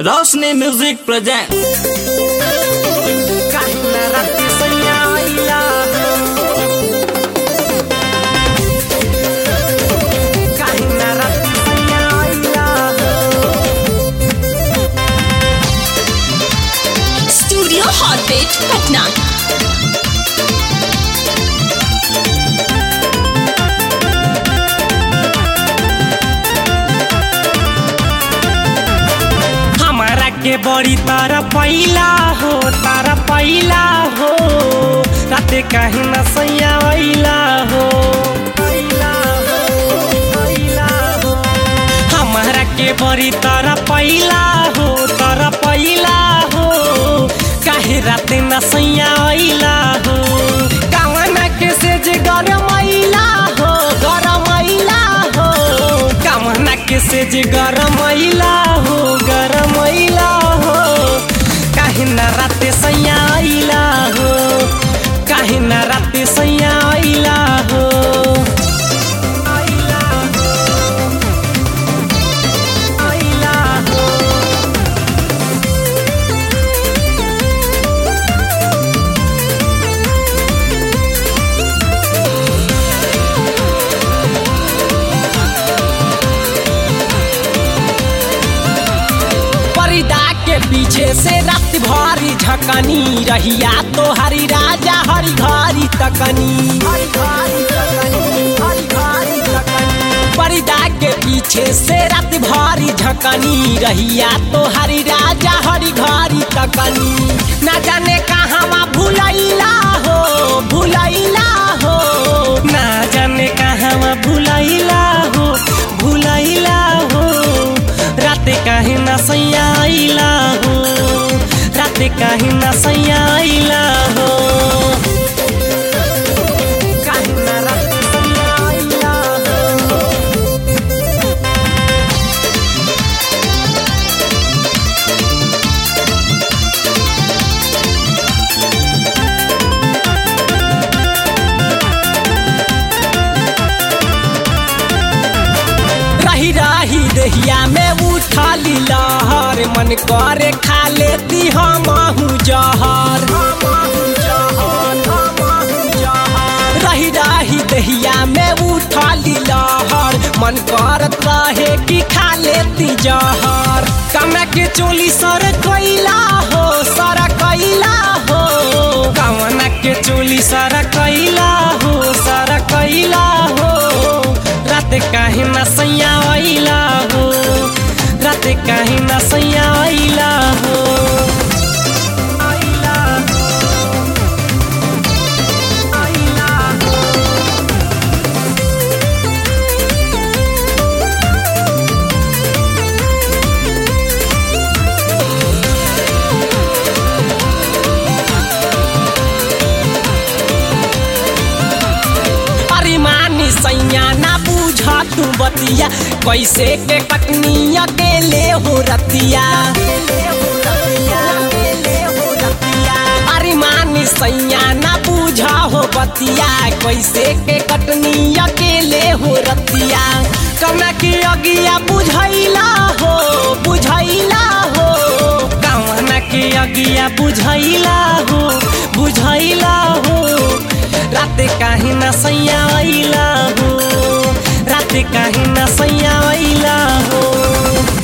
रोशनी music present काही ना रात्री सैयाईला काही ना रात्री सैयाईला स्टूडियो हॉटबेट पटना हमारा के बड़ी तारा पैला हो तारा पैला हो राते कहीं न सैयाईला हो पैला हो, पैला हो। हमारा के बड़ी तारा पैला हो तारा पैला हो काहे राते न सैयाईला हो कावना के से जे गरमैला हो गरमैला हो कावना के से जे गरमैला हो गरमैला हो काहे न राते सैयाईला हो काहे न राते सैयाईला हो आइला हो आइला हो परिदा के पीछे से रात भरी झकनी रहिया तो हरी राजा हरी घरी तकनी परिदा के पीछे से रात भरी झकनी रहिया तो हरी राजा हरी घरी तकनी ना जाने कहाँ भूलैला हो भूलैला हो ना जाने कहाँ भूलैला हो भूलैला हो राते काहे न सैयाइला हो राते काहे न सैयाइला हो काहे न राते सैयाइला हो रही रही दहिया में उठली लहर मन करे खा लेती हम जहर रही रही दहिया में उठली लहर मन करत रहे कि खा लेती जहर कमे के चोली सर कैला हो सर कैला हो कवना के चोली सर कैला हो सर कैला हो रात काहे न सैयाइला हो रात काहे न सैयाइला हो आइला आइला अरे मानी सैया ना बूझ तू बतिया कैसे के कटनी अकेले हो रतिया अरे मानी सैया ना बूझ हो बतिया कैसे के कटनी अकेले हो रतिया कमा के अगिया बुझैला हो बुझैला हो कवना के अगिया बुझैला हो बुझैला हो राते काहे न सैयाइला हो राते काहे न सैयाइला हो